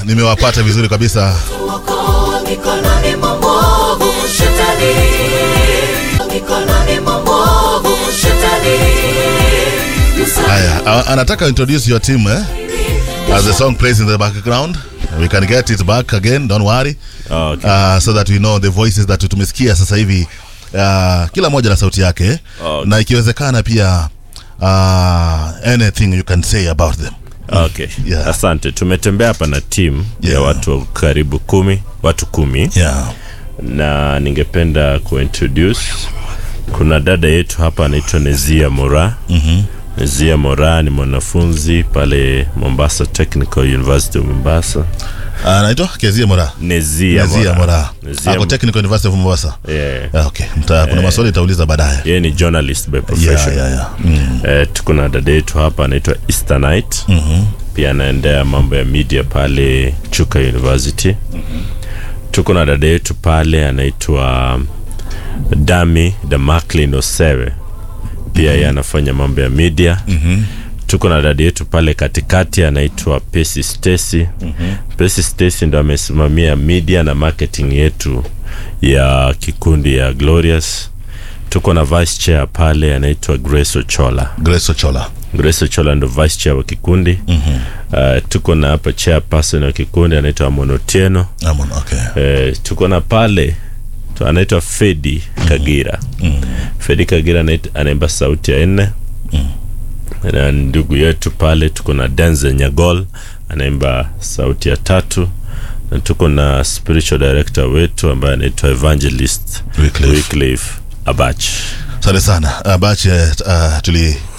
nimewapata vizuri kabisa Tuokoa mikononi mwa mwovu shetani, mikononi mwa mwovu shetani. haya a- anataka introduce your team eh? as the song plays in the background we can get it back again don't worry Okay. uh, so that we know the voices that tumesikia sasa hivi uh, kila moja na sauti yake eh? Okay. na ikiwezekana pia uh, anything you can say about them Okay. Yeah. Asante. Tumetembea hapa na timu Yeah. ya watu karibu kumi, watu kumi yeah. na ningependa kuintroduce kuna dada yetu hapa anaitwa Nezia Mora. mm-hmm. Nezia Mora ni mwanafunzi pale Mombasa Technical University of Mombasa. anaitwa Kezia Mora Nezia, Kezia Mora Nezia ako Mo- Technical University of Mombasa Yeah. Ah, okay Mta, kuna maswali itauliza baadaye Yeye ni journalist by yeah, profession. yeah, yeah. Mm. Eh, tuko na dada yetu hapa anaitwa Easternite mm-hmm. pia anaendea mambo ya media pale Chuka University mm-hmm. tuko na dada yetu pale anaitwa Dami Damaklin Osewe pia yeye anafanya mambo ya media mm-hmm. tuko na dada yetu pale katikati anaitwa Pesi Stacy mm-hmm. Pesi Stacy ndo amesimamia media na marketing yetu ya kikundi ya Glorious tuko na vice chair pale anaitwa Grace Ochola Grace Ochola Grace Ochola ndo vice chair wa kikundi mm-hmm. uh, tuko na hapa chairperson wa kikundi anaitwa Monotieno Amon, okay. uh, tuko na pale tu- anaitwa Fedi Kagira mm-hmm. Fedi Kagira anait- anaimba sauti ya nne mm-hmm. na ndugu yetu pale tuko na Denzel Nyagol anaimba sauti ya tatu na tuko na spiritual director wetu ambaye anaitwa Evangelist Wycliffe. Wycliffe Abach asante sana uh, bache uh, tuli